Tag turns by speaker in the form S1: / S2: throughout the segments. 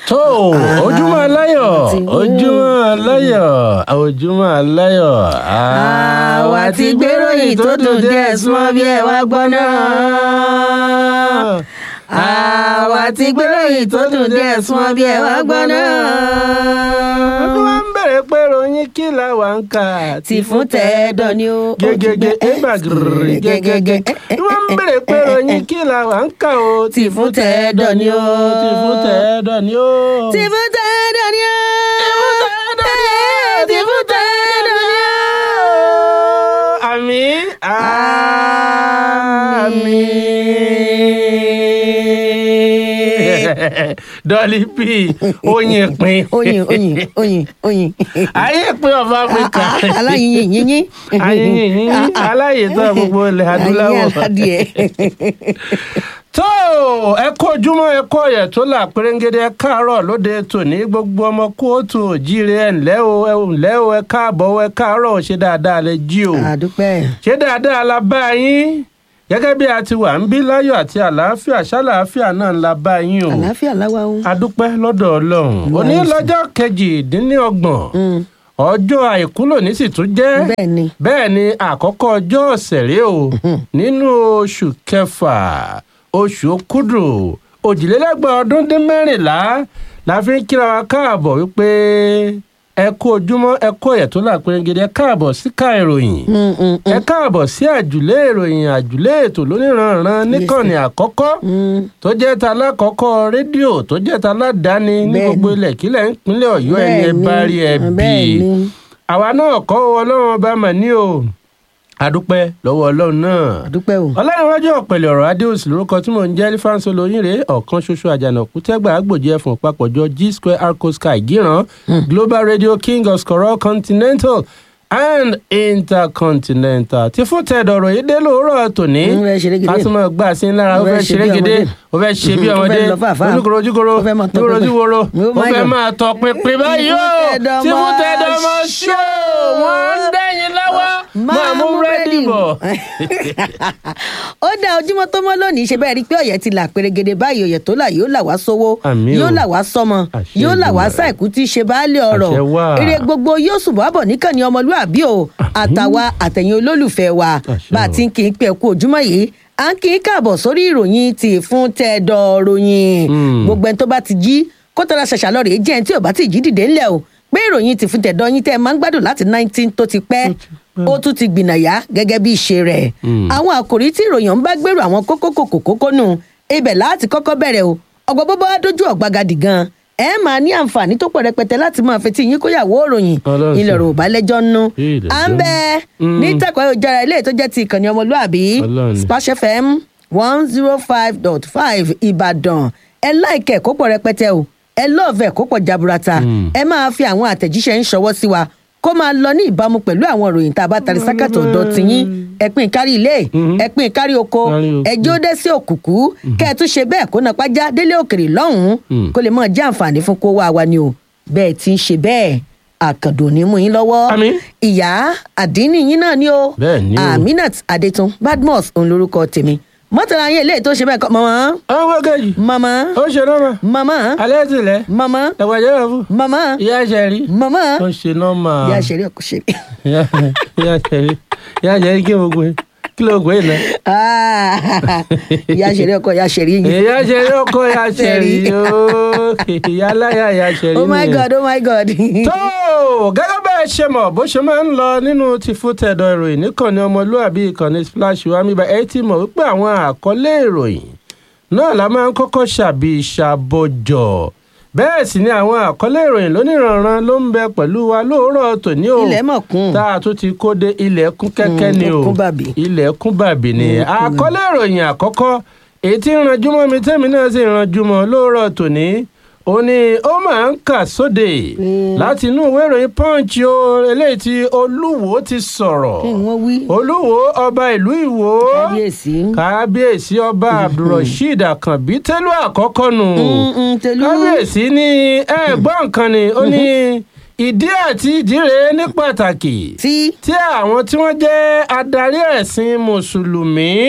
S1: tó ojúmọ́ aláyọ̀ ojúmọ́ aláyọ̀ ojúmọ́ aláyọ̀.
S2: àwa ti gbéròyìn tó dùn díẹ̀ súnmọ́ bí ẹ wá gbọ́ náà. àwa ti gbéròyìn tó dùn díẹ̀ súnmọ́ bí ẹ wá gbọ́ náà.
S1: ọdún wa ń bẹ̀rẹ̀ pé ròyìn kí la wà ń kà.
S2: ti fún tẹ́ẹ̀dọ̀ ni ó.
S1: gẹ́gẹ́gẹ́ ẹgbà gírí gẹ́gẹ́gẹ́ wọ́n ń bẹ̀rẹ̀ pé ròyìn kí la wà ń kà o.
S2: ti fún tẹ́ẹ̀dọ̀ ni ó.
S1: ti fún tẹ́ẹ̀dọ̀ ni ó.
S2: ti fún tẹ́ẹ̀dọ̀ ni ó. ti fún tẹ́ẹ̀dọ̀ ni ó.
S1: àmín àmín. dọ́lí p oyin pin.
S2: oyin oyin oyin oyin.
S1: ayé pin of Africa.
S2: aláyin yínyín.
S1: ayé yìnyín aláyè tó gbogbo ilẹ̀ adúláwọ̀.
S2: ayé aládìẹ.
S1: tó ẹ kó ojúmọ́ ẹ kó ọ̀yẹ̀ tó là pérégede ẹ káàárọ̀ lóde tòní gbogbo ọmọ kóòtù òjíire ẹ ǹlẹ́ o ẹ ǹlẹ́ o ẹ káàbọ̀ o ẹ káàárọ̀ ṣe dáadáa lẹ jí o
S2: àdúpẹ́.
S1: ṣe dáadáa la bá yín gẹ́gẹ́ bí a ti wà ń bí láyọ̀ àti àlàáfíà ṣàlàáfíà náà la bá yín o
S2: àlàáfíà láwa o.
S1: adúpẹ́ lọ́dọ̀ ọlọ́run òní lọ́jọ́ kejìdínlọ́gbọ̀n ọjọ́ àìkú lòní sì tún jẹ́
S2: bẹ́ẹ̀ ni.
S1: bẹ́ẹ̀ ni àkọ́kọ́ ọjọ́ ọ̀sẹ̀ rèé o nínú oṣù kẹfà oṣù okúdù òjìlélẹ́gbọ̀n ọdún dín mẹ́rìnlá la fi ń kíra wa káàbọ̀ wípé ẹ kú ojúmọ́ ẹ kú ọ̀yẹ̀ tó là pérégede ẹ káàbọ̀ síka ìròyìn
S2: Mm, mm, mm.
S1: ẹ káàbọ̀ sí àjùlé ìròyìn àjùlé ètò lóníranran níkànnì àkọ́kọ́
S2: Mm.
S1: tó jẹ́ ta lákọ́kọ́ rédíò tó jẹ́ ta ládàáni ní
S2: Bẹ́ẹ̀ni.
S1: gbogbo ilẹ̀ kílẹ̀ ìpínlẹ̀ ọ̀yọ́ ẹni ẹ
S2: Bẹ́ẹ̀ni,
S1: bá rí ẹ bí
S2: bẹ́ẹ̀ni.
S1: àwa náà kọ́ ọlọ́run ọba mà ní o adúpẹ́ lọ́wọ́ ọlọ́run náà
S2: àdúpẹ́ o.
S1: ọlọ́runwájú ọ̀pẹ̀lẹ̀ ọ̀rọ̀ adéòsì lórúkọ tí mò ń jẹ́ lífáǹsì olóyìnrè ọ̀kan ṣoṣo àjànàkú tẹ́gbà àgbòjì ẹ̀fọ̀n papọ̀jọ g square arco sky gíran global radio king of scorol continental and intercontinental tí fún tẹ̀dọ̀rọ̀ yìí dé lóòrọ̀ tòní
S2: Ń fẹ́ ṣeré gèdè.
S1: kásìmọ̀ gbà sí lára ó
S2: Ó
S1: fẹ́
S2: fẹ́ ṣe
S1: ṣeré
S2: bí
S1: gèdè
S2: ọmọdé.
S1: ó fẹ́ ṣe bí
S2: Ó
S1: ọmọdé
S2: fẹ́ lọ fàáfàá.
S1: ojúkoro ojúkoro
S2: Ó fẹ́ máa tọ
S1: ojúkoro
S2: pinpin.
S1: ojúkoro
S2: Oh
S1: ó
S2: my
S1: fẹ́
S2: God.
S1: máa tọ pinpin báyìí ó
S2: Tẹ̀dọ̀
S1: tí fún
S2: mọ́
S1: tẹ̀dọ̀ mọ́ ṣó wọ́n ń dẹ́yìn lọ́wọ́ máa mú rẹ́dì bọ̀.
S2: ó dá ojúmọ́ tó mọ́ lónìí ṣe bẹ́ẹ̀ rí pé ọ̀yẹ́ ti là pérégede báyìí ọ̀yẹ́ tó là yóò là wá sówó
S1: Àmín o.
S2: yóò là wá sọ́mọ
S1: Àṣẹ
S2: yóò là wá
S1: Èdùmàrè.
S2: sáìkú tí í ṣe baálé ọ̀rọ̀
S1: Àṣẹ wà.
S2: eré gbogbo yóò sùn bọ́ bọ̀ níkànnì ọmọlúàbí o àtàwa àtẹ̀yìn olólùfẹ́ wa
S1: Àṣẹ
S2: bá a
S1: o.
S2: ti ń kí n pẹ́ kú ojúmọ́ yìí à ń kí n káàbọ̀ sórí ìròyìn ti fún tẹ́ẹ̀dọ̀ ròyìn
S1: Mm.
S2: gbogbo ẹni tó bá ti jí kó tọ́ra ṣàṣà lọ rèé jẹ́ ẹni tí ò bá ti jí dìde ńlẹ̀ o pé ìròyìn ti fún tẹ̀dọ̀ yín tẹ́ ẹ máa ń gbádùn láti nineteen tó ti pẹ́ ó tún ti gbìnàyà gẹ́gẹ́ bí ìṣe rẹ̀
S1: Mm.
S2: àwọn àkòrí tí ìròyìn ń bá gbèrò àwọn kókó kòkó kókó nù ibẹ̀ láti kọ́kọ́ bẹ̀rẹ̀ o ọgbọ́n bó bá dójú ọ̀gbagadì gan ẹ máa ní àǹfààní tó pọ̀ rẹpẹtẹ láti máa fetí yín kóyàwó òròyìn
S1: Ọlọ́run ṣe.
S2: ilẹ̀ rò bá lẹ́jọ́ nú
S1: Ìdẹ̀jọ́.
S2: à ń bẹ
S1: Mm.
S2: ní tẹ́kọ̀ọ́ ayélujára ilé tó jẹ́ ti ìkànnì ọmọlúàbí
S1: Ọlọ́run.
S2: Splash FM one zero five dot five Ìbàdàn ẹ láìkẹ́ kó pọ̀ rẹpẹtẹ o ẹ lọ́ọ̀fẹ́ kó pọ̀ jaburata
S1: Mm.
S2: ẹ máa fi àwọn àtẹ̀jíṣẹ́ ń ṣọwọ́ sí wa kó máa lọ ní ìbámu pẹ̀lú àwọn ìròyìn tá a bá tari sákàtọ̀ ọ̀dọ̀ tiyín ẹ̀pin kárí ilé
S1: Mhm.
S2: ẹ̀pin kárí oko
S1: Kárí oko.
S2: ẹjọ́ dé sí òkùnkù kẹ́ ẹ tún ṣe bẹ́ẹ̀ kó napá já délé òkèrè lọ́hùn-ún
S1: Mm.
S2: kó lè máa jẹ́ àǹfààní fún kó wá wa ni o bẹ́ẹ̀ ti ń ṣe bẹ́ẹ̀ àkàndò ní mú yín lọ́wọ́
S1: Àmín.
S2: ìyá àdínní yín náà ni o
S1: Bẹ́ẹ̀ ni o.
S2: Aminat Adétun Badmus òun lorúkọ tèmi mọ́tàlá yín eléyìí tó ṣe bẹ́ẹ̀ kọ́ mọ́mọ́
S1: àwọn kejì
S2: mọ́mọ́
S1: ó ṣe nọ́mà
S2: mọ́mọ́
S1: alẹ́ tilẹ̀
S2: mọ́mọ́
S1: ẹ̀wàjẹ́ rẹ̀ fún
S2: mọ́mọ́
S1: ìyá ṣẹ̀rí
S2: mọ́mọ́
S1: ó ṣe nọ́mà
S2: ìyá ṣeré ọkọ ṣeré.
S1: ìyá ṣẹ̀rí ìyá ṣẹ̀rí kí gbogbo ẹ̀ kí ló gbé náà.
S2: Ah, ìyá ṣeré ọkọ ìyá ṣeré yín.
S1: ìyá ṣẹ̀rí ọkọ ìyá ṣẹ̀rí ooo ìyá aláya ìyá ṣẹ̀rí
S2: oh my
S1: nìyẹn.
S2: god oh my god.
S1: tó gẹ́gẹ́ bẹ́ẹ̀ ṣe mọ̀ bó ṣe máa ń lọ nínú ti fún tẹ̀dọ̀ ìròyìn níkànnì ọmọlúàbí ìkànnì splash wa mi bá ẹ ti mọ̀ wípé àwọn àkọlé ìròyìn náà la máa ń kọ́kọ́ ṣàbí ṣàbọ̀jọ̀ bẹ́ẹ̀ sì ni àwọn àkọlé ìròyìn lóníranran ló ń bẹ pẹ̀lú wa lóòrọ̀ tòní o
S2: ilẹ̀ mọ̀ kún.
S1: tá a tún ti kó dé ilẹ̀ kún kẹ́kẹ́
S2: Mm,
S1: ni o
S2: ó kún bàbí.
S1: ilẹ̀ kún bàbí ni
S2: Mm, ó kún
S1: àkọlé ìròyìn àkọ́kọ́ èyí tí ń ranjú mọ́ mi tẹ́mi náà sì ń ranjú mọ́ lóòrọ̀ tòní ó ní ó máa ń kà sóde
S2: Mm.
S1: láti inú ìwé ìròyìn punch o eléyìí tí olúwo ti sọ̀rọ̀
S2: kí ni wọ́n wí.
S1: olúwo ọba ìlú ìwó
S2: kábíyèsí.
S1: kábíyèsí ọba abdulrasheed akànbí tẹ́lú àkọ́kọ́ nù
S2: Mm, mm, tẹ̀lú.
S1: kábíyèsí ní ẹ̀gbọ́n nǹkan ni ó ní ìdí àti ìdíre ní pàtàkì
S2: tí.
S1: tí àwọn tí wọ́n jẹ́ adarí ẹ̀sìn mùsùlùmí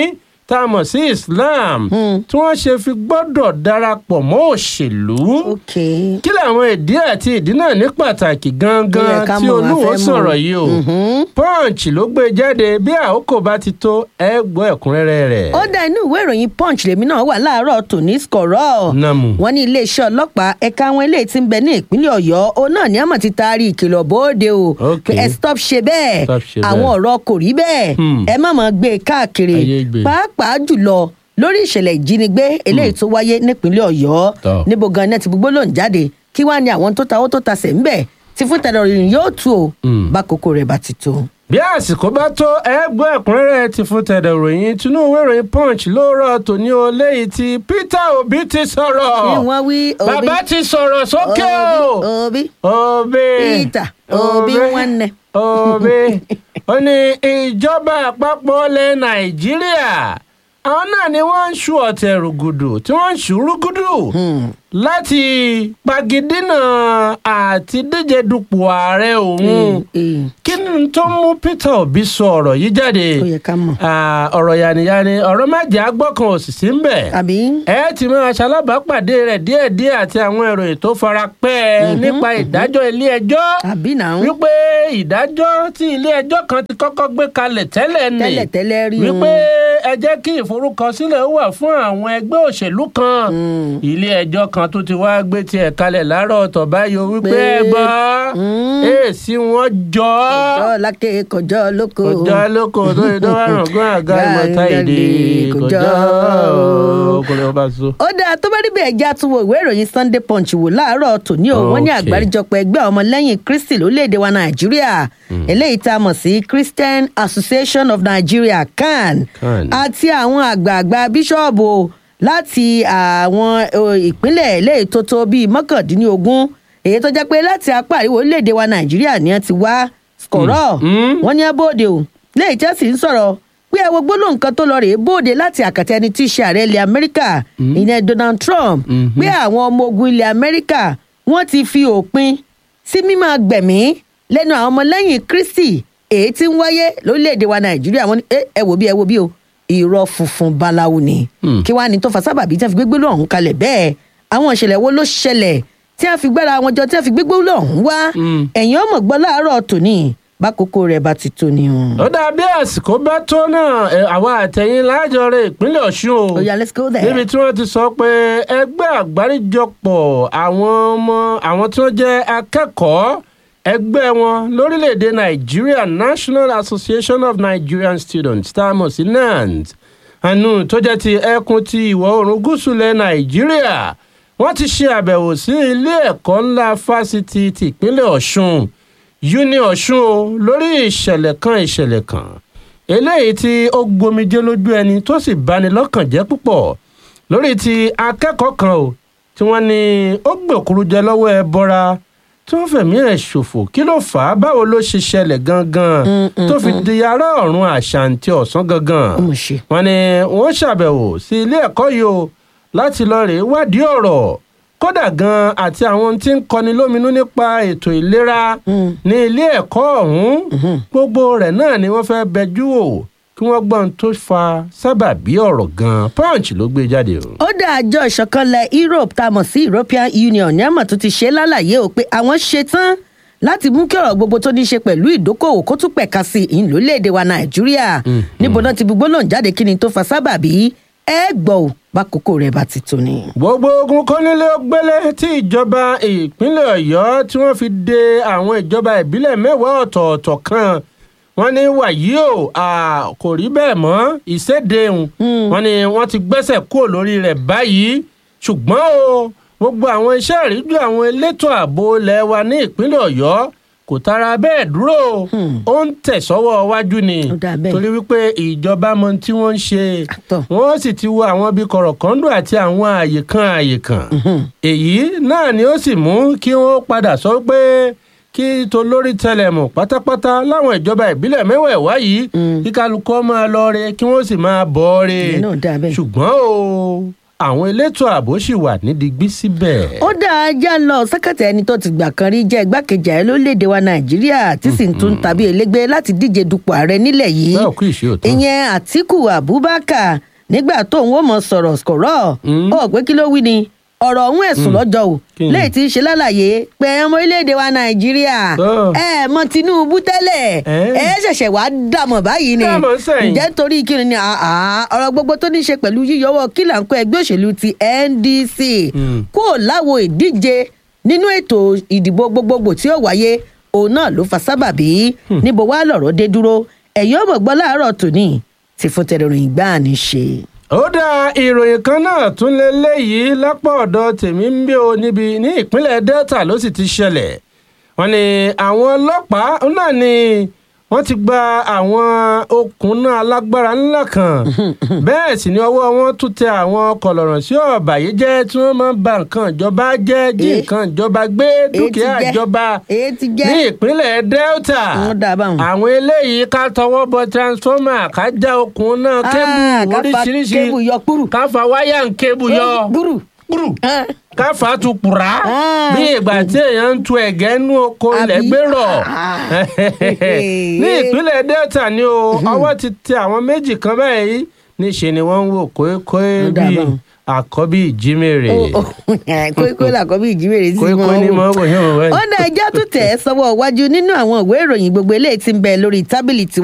S1: tá a mọ̀ sí islam tí wọ́n ṣe fi gbọ́dọ̀ darapọ̀ mọ́ òṣèlú
S2: ok
S1: kí làwọn ìdí àti ìdí náà ní pàtàkì
S2: Ó yẹ
S1: gangan
S2: ká
S1: tí
S2: mọ̀, a
S1: olúwo
S2: fẹ́ mọ̀.
S1: sọ̀rọ̀ yìí o
S2: Mhm.
S1: punch ló gbé jáde bí àkókò bá ti tó ẹ gbọ́ ẹ̀kúnrẹ́rẹ́ rẹ̀.
S2: ó dá inú ìwé ìròyìn punch lèmi náà wà láàárọ̀ tòní skọ̀rọ̀
S1: Namu.
S2: wọ́n ní iléeṣẹ́ ọlọ́pàá ẹ̀ka àwọn eléyìí tí ń bẹ ní ìpínlẹ̀ ọ̀yọ́ òun náà ní àmọ̀ ti taari ìkìlọ̀ bóde o
S1: Ok.
S2: pé ẹ stop ṣe bẹ́ẹ̀
S1: Stop ṣe
S2: àwọn
S1: bẹ́ẹ̀.
S2: ọ̀rọ̀ kò rí bẹ́ẹ̀
S1: Hmm.
S2: ẹ má máa gbé e káàkiri
S1: Ayé gbé.
S2: pàápàá jùlọ lórí ìṣẹ̀lẹ̀ ìjínigbé eléyìí tó wáyé nípínlẹ̀ ọ̀yọ́
S1: Tọ́.
S2: níbo gan náà ti gbogbo lòún jáde kí wàá ní àwọn tó ta owó tó ta sẹ̀ ń bẹ̀ tí fún tẹ̀lé ìròyìn yóò tú o
S1: Hmm.
S2: bákòókò rẹ̀ bá ti tó.
S1: bí àsìkò bá tó ẹ gbọ́ ẹ̀kúnrẹ́rẹ́ ti fún tẹ̀dọ̀ ròyìn tinú ìwé ìròyìn punch lóòrọ̀ tòní o léyìí tí peter obi ti sọ̀rọ̀
S2: kí wọ́n wí òbí
S1: bàbá ti sọ̀rọ̀ sókè o
S2: òbí
S1: obi
S2: Peter Obi Nwanne.
S1: obi ó ní ìjọba àpapọ̀ ilẹ̀ nàìjíríà àwọn náà ni wọ́n ń ṣu ọ̀tẹ̀ rúgùdù tí wọ́n ń ṣu rúgùdù láti pagidínà àti díje dupò ààrẹ òun kí ni tó mú peter obi sọ ọ̀rọ̀ yìí jáde
S2: ó yẹ ká mọ̀.
S1: Ah, ọ̀rọ̀ yànnìyànnì ọ̀rọ̀ mẹ́jẹ̀ agbọ́kan òsìsì ń bẹ̀
S2: àbí
S1: ẹ ti máa ṣalábàápàdé rẹ̀ díẹ̀díẹ̀ àti àwọn ìròyìn tó fara pẹ́ ẹ nípa ìdájọ́ ilé ẹjọ́
S2: àbí náà
S1: wípé ìdájọ́ tí ilé ẹjọ́ kan ti kọ́kọ́ gbé kalẹ̀ tẹ́lẹ̀ ni
S2: tẹ́lẹ̀ tẹ́lẹ̀ rí
S1: wípé ẹ jẹ́ kí ìforúkọsílẹ̀ wà fún àwọn ẹgbẹ́ òṣèlú kan
S2: Mm.
S1: ilé ẹjọ́ kan tó ti wá gbé tiẹ̀ kalẹ̀ láàárọ̀ ọ̀tọ̀ báyìí o wípé
S2: Pé-
S1: ẹ gbọ́
S2: Mm.
S1: èsì wọn jọ
S2: kọjọ́ lákè kọjọ́ lóko.
S1: kọjá lóko tó yẹ tó wà ràn gún àga ìmọ̀ta èdè kọjá kò lè bá so.
S2: ó dáa tó bá níbẹ̀ ẹja tún wo ìwé ìròyìn sunday punch wò láàárọ̀ tòní o wọ́n ní
S1: Okay.
S2: àgbáríjọpọ̀ ẹgbẹ́ ọmọlẹ́yìn kristi lórílẹ̀‐èdè wa nàìjíríà eléyìí tá a mọ̀ sí christian association of nigeria can
S1: CAN.
S2: àti àwọn àgbààgbà bíṣọ́ọ̀bù o láti àwọn o, ìpínlẹ̀ eléyìí tó tó bíi mọ́kàndínlógún èyí tó jẹ́ pé láti apá àríwá orílẹ̀‐èdè wa nàìjíríà ni wọ́n ti wá skọ̀rọ̀
S1: Mm.
S2: wọ́n ní abóde o léyìí tí wọ́n sì ń sọ̀rọ̀ pé ẹ wo gbólóhùn kan tó lọ rèé bóde láti àkàtà ẹni tí í ṣe ààrẹ ilẹ̀ amẹ́ríkà ìyẹn donald trump
S1: Mhm.
S2: pé àwọn ọmọ ogun ilẹ̀ amẹ́ríkà wọ́n ti fi òpin sí mímọ́ gbẹ̀mí lẹ́nu àwọn ọmọlẹ́yìn kristi èyí tí ń wáyé lórílẹ̀‐èdè wa nàìjíríà wọ́n ní "Eh, ẹ wò bí ẹ wò bí o irọ́ funfun báláwo ni
S1: Hmm.
S2: kí wàá ní tó fa sábàbí tí wọ́n fi gbégbé lọ́hùn kalẹ̀ bẹ́ẹ̀ àwọn ìṣẹ̀lẹ̀ wo ló ṣẹlẹ̀ tí wọ́n fi gbára wọn jọ tí wọ́n fi gbégbé lọ́hùn wá
S1: Hmm.
S2: ẹ̀yìn ọmọ gbọ́ láàárọ̀ tòní bákòókò rẹ̀ bá ti tó ni o.
S1: ó dàbí àsìkò bá tó náà ẹ, àwa àtẹ̀yìn lájọrẹ ìpínlẹ̀ ọ̀ṣun o
S2: Oh yeah, let's go there.
S1: níbi tí wọ́n ti sọ pé ẹgbẹ́ àgbáríjọpọ̀ àwọn ọmọ àwọn tí wọ́n jẹ́ akẹ́kọ̀ọ́ ẹgbẹ́ wọn lórílẹ̀‐èdè nàìjíríà national association of nigerian students tá a mọ̀ sí nant àánú tó jẹ́ ti ẹkùn ti ìwọ̀ oòrùn gúúsù lẹ̀ nàìjíríà wọ́n ti ṣe àbẹ̀wò sí ilé ẹ̀kọ́ ńlá fásitì tìpínlẹ̀ ọ̀ṣun uni ọ̀ṣun o lórí ìṣẹ̀lẹ̀ kan ìṣẹ̀lẹ̀ kan eléyìí tí ó gbomijé lójú ẹni tó sì bani lọ́kàn jẹ́ púpọ̀ lórí ti akẹ́kọ̀ọ́ kan o tí wọ́n ní ó gbòkúrú jẹ lọ́wọ́ ẹ bọ́ra tí wọ́n fẹ̀mí ẹ̀ ṣòfò kí ló fà á báwo ló ṣe ṣẹlẹ̀ gangan tó fi di ará ọ̀run àṣàǹtì ọ̀sán gangan
S2: ó mọ̀ ṣe.
S1: wọ́n ní wọ́n ṣàbẹ̀wò sí ilé ẹ̀kọ́ yìí o láti lọ rèé wádìí ọ̀rọ̀ kódà gan àti àwọn tí ń kọni lóminú nípa ètò ìlera
S2: Mm.
S1: ní ilé ẹ̀kọ́ ọ̀hún gbogbo rẹ̀ náà ni wọ́n fẹ́ bẹjú wò kí wọ́n gbọ́n tó fa sábàbí ọ̀rọ̀ gan punch ló gbé jáde o.
S2: ó dá àjọ ìṣọ̀kanlẹ̀ europe tá a mọ̀ sí european union ní àmọ̀ tó ti ṣe lálàyé o pé àwọn ṣetán láti mú kí ọ̀rọ̀ gbogbo tó ní í ṣe pẹ̀lú ìdókòwò kó tún pẹ̀ka sí i lórílẹ̀‐èdè wa nàìjíríà níbo náà ti gbogbo náà jáde kí ni tó fa sábàbí ẹ gbọ́ ò bá kókó rẹ̀ bá ti tó ni.
S1: gbogbo ogun kọ́nílé ó gbélé tí ìjọba ìpínlẹ̀ ọ̀yọ́ tí wọ́n fi de àwọn ìjọba ìbílẹ̀ mẹ́wàá ọ̀tọ̀ọ̀tọ̀ kan wọ́n ní wàyí o à, kò rí bẹ́ẹ̀ mọ́ ìsédéhùn wọ́n ní wọ́n ti gbẹ́sẹ̀ kúrò lórí rẹ̀ báyìí ṣùgbọ́n o gbogbo àwọn iṣẹ́ ìríjú àwọn elétò ààbò ilẹ̀ wa ní ìpínlẹ̀ ọ̀yọ́ kò tara bẹ́ẹ̀ dúró ó ń tẹ̀sọ́wọ́ wájú ni
S2: Ó dáa bẹ́ẹ̀.
S1: torí wípé ìjọba mọ tí wọ́n ń ṣe
S2: Àtọ̀.
S1: wọ́n sì ti wo àwọn bíi kọ̀rọ̀kọ́ndù àti àwọn àyè kan àyè kan èyí náà ni ó sì mú kí wọ́n padà sọ pé kí tolórí tẹlẹmù pátápátá láwọn ìjọba ìbílẹ̀ mẹ́wẹ̀ẹ̀wá yìí kí kálukú máa lọ re kí wọ́n sì máa bọ̀ re
S2: Ìyẹn náà dáa bẹ́ẹ̀.
S1: ṣùgbọ́n o àwọn elétò ààbò sì wà nídìígbí síbẹ̀.
S2: ó dá ajá lọ sẹkẹtẹ ẹni tó ti gbà kan rí jẹ igbákejì ààrẹ lórílẹèdè wa nàìjíríà tí sì ń tún tàbí elégbé láti díje dupò ààrẹ nílẹ̀ yìí
S1: bẹ́ẹ̀ kú ìṣe òtún.
S2: ìyẹn àtiku abubakar nígbà tóun ó mọ sọ̀rọ̀ kọ̀rọ̀
S1: Mm.
S2: ó pé kí ló wí ni ọ̀rọ̀ ọ̀hún ẹ̀sùn lọ́jọ́ o
S1: Kí ni?
S2: léyìí tí ń ṣe lálàyé pé ọmọ orílẹ̀-èdè wa nàìjíríà
S1: Oh.
S2: ẹ mọ tinubu tẹ́lẹ̀
S1: Eh?
S2: ẹ ṣẹ̀ṣẹ̀ wá dàmọ̀ báyìí ni
S1: Dàmọ̀ sẹ́yìn.
S2: ǹjẹ́ torí kí ni àá ọ̀rọ̀ gbogbo tó ní í ṣe pẹ̀lú yíyọwọ́ kílà ń kó ẹgbẹ́ òṣèlú ti ndc
S1: Mm.
S2: kó láwo ìdíje nínú ètò ìdìbò gbogbogbò tí ó wáyé òun náà ló fa sábàbí níbo wá lọ̀rọ̀ dé dúró ẹ̀yọ́ ọmọ gbọ́ láàárọ̀ tòní ti fún tẹ̀rọ̀rìn gbáà ní ṣe.
S1: ó dá ìròyìn kan náà tún lé léyìí lápá ọ̀dọ̀ tèmi ń bí o níbi ní ìpínlẹ̀ delta ló sì ti ṣẹlẹ̀ wọ́n ní àwọn ọlọ́pàá náà ni wọ́n ti gba àwọn okùn náà alágbára ńlá kan bẹ́ẹ̀ sì ni ọwọ́ wọn tún tẹ àwọn kọ̀lọ̀rọ̀ sí ọ̀bàyéjẹ́ tí wọ́n máa ń ba nǹkan ìjọba jẹ́ jí
S2: Eh.
S1: nǹkan ìjọba gbé dúkìá
S2: jẹ́?
S1: ìjọba
S2: èyí ti
S1: ní
S2: jẹ́
S1: ìpínlẹ̀ delta
S2: Wọ́n dá a báwọn.
S1: àwọn eléyìí ká tọwọ́ bọ transformer ká já okùn náà kébù
S2: Ah, ká fa
S1: oríṣiríṣi
S2: kébù yọ kúrú.
S1: ká fa wáyà ń kébù yọ
S2: gbúrú.
S1: kúrú
S2: Ah.
S1: ká fa tu kùrá
S2: Ah.
S1: bí ìgbà tí èèyàn ń tu ẹ̀gẹ́ nú oko ilẹ̀
S2: Àbí?
S1: gbérọ̀
S2: Ah.
S1: ní ìpínlẹ̀ delta ni o ọwọ́ ti tẹ àwọn méjì kan báyìí níṣẹ́ ni wọ́n ń wò kóékóé
S2: Ó dà
S1: bíi
S2: báwọn.
S1: àkọ́bí ìjímèrè
S2: kókó làkọ́ bí ìjímèrè sí
S1: kóékóé ní mọ́ wò yẹn wò
S2: ó
S1: báyìí.
S2: dá ẹjọ́ tó tẹ̀ ẹ́ sọ́wọ́ iwájú nínú àwọn ìwé ìròyìn gbogbo eléyìí tí ń bẹ lórí tábìlì tiwa